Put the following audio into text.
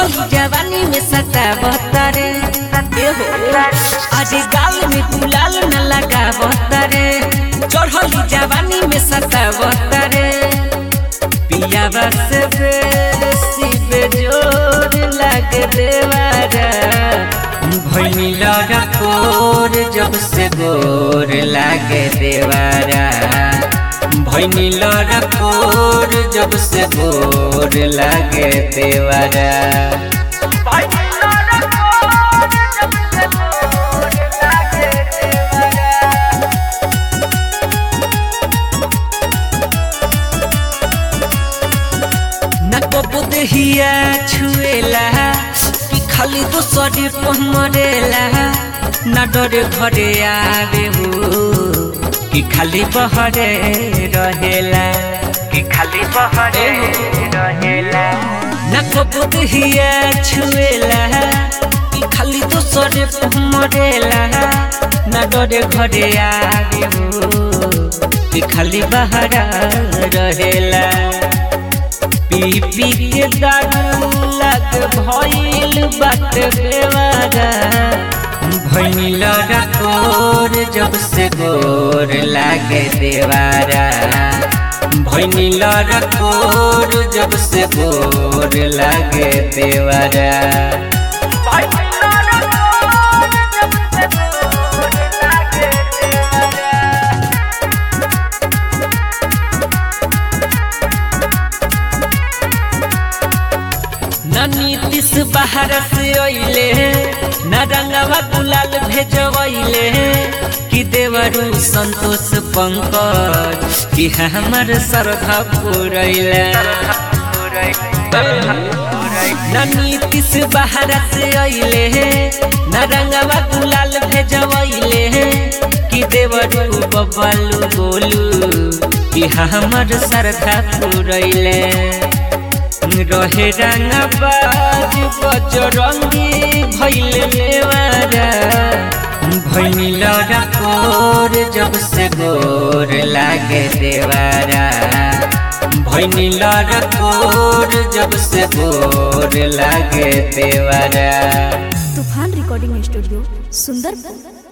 चढ़ल जवानी में सतावतरे एहो आज गाल में गुलाल न लगावतरे चढ़ल जवानी में सतावतरे पिया बस बेसी बेजोर लग देवारा भैनी लड़ा कोर जब से गोर लागे देवारा भैनी लड़ा कोर जब से गोर लागे देवारा न कबो देहिया छुएला कि खाली दोसरे पहमरेला न डरे घरे आवे हो कि खाली बहरे रहेला कि खाली बहरे रहेला न कबो देहिया छुएला कि खाली दोसरे पहमरेला न डरे घरे आवे हो कि खाली बहरा रहेला पी पी के दारू लग भइल बात बेवारा भइल रकोर जब से गोर लागे देवारा भइल रकोर जब से गोर लागे देवारा न नीतीश बाहर से अइले न रंगवा गुलाल भेजवैले कि देवरू संतोष पंकज कि हमर श्रद्धा पुरैले न नीतीश बाहर से अइले न रंगवा गुलाल भेजवैले कि देवरू बबलू गोलू कि हमर श्रद्धा पुरैले रहे रंगबाज बजरंगी भैल लेवारा भैल रकोर जब से गोर लागे देवारा भैल रकोर जब से गोर लागे देवारा तूफान रिकॉर्डिंग स्टूडियो सुंदरपुर